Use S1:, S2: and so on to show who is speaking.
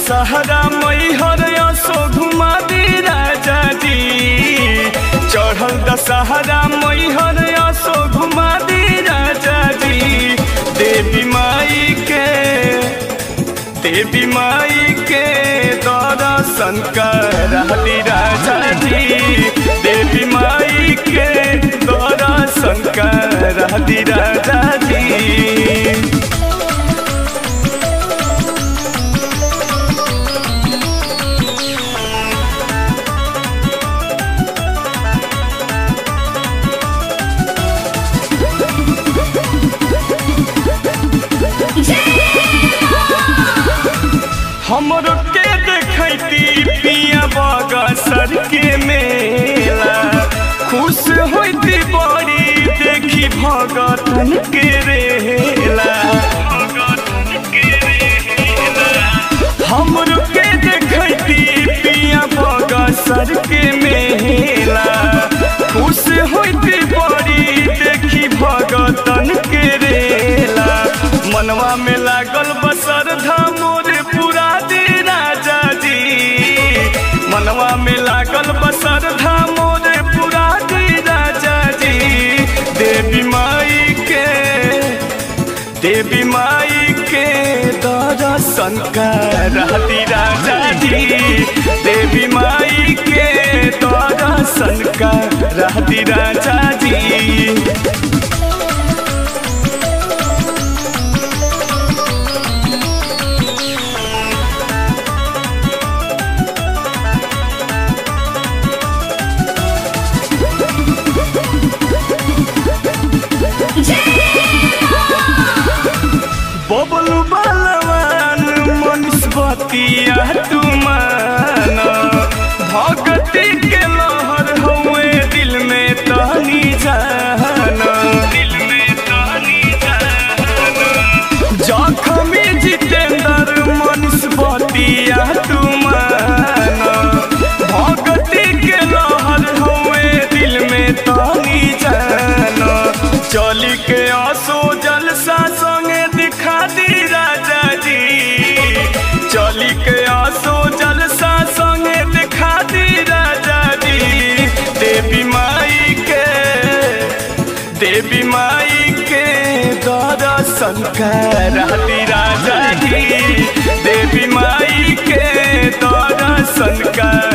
S1: दशहरा मैहर असो घुमा दी राजा जी चढ़ल दशहरा मैहर असो घुमा दी राजा जी देवी माई के देवी माई के दर्शन करली राजा जी देवी माई के दर्शन करली राजा जी हमरो के देखती पिया बगसर के मेला खुश होती बड़ी देखी भगतन के रेला हमरो के देखती पिया बगसर के मेला खुश होती बड़ी देखी भगतन के रेला मनवा में लागल बसर धामोर पूरा दे राजा जी मनवा में लागल बसर धामोर पूरा दे राजा जी देवी माई के देवी माई के दर्शन करती राजा जी देवी माई के दर्शन करती राजा जी बबलू बलवान मनुष्यवतिया तुमान भगती के लहर हुए दिल में तनी जाना दिल में तनी जाना जखमी जितेंद्र मनुष्यवतिया तुमान भगती के लहर हुए दिल में तनी जाना चली के आसो जलसा संगे दिखा दी राजा जी चली के आसो जलसा संगे दिखा दी राजा जी देवी माई के देवी माई के दर्शन करती राजा जी देवी माई के दर्शन कर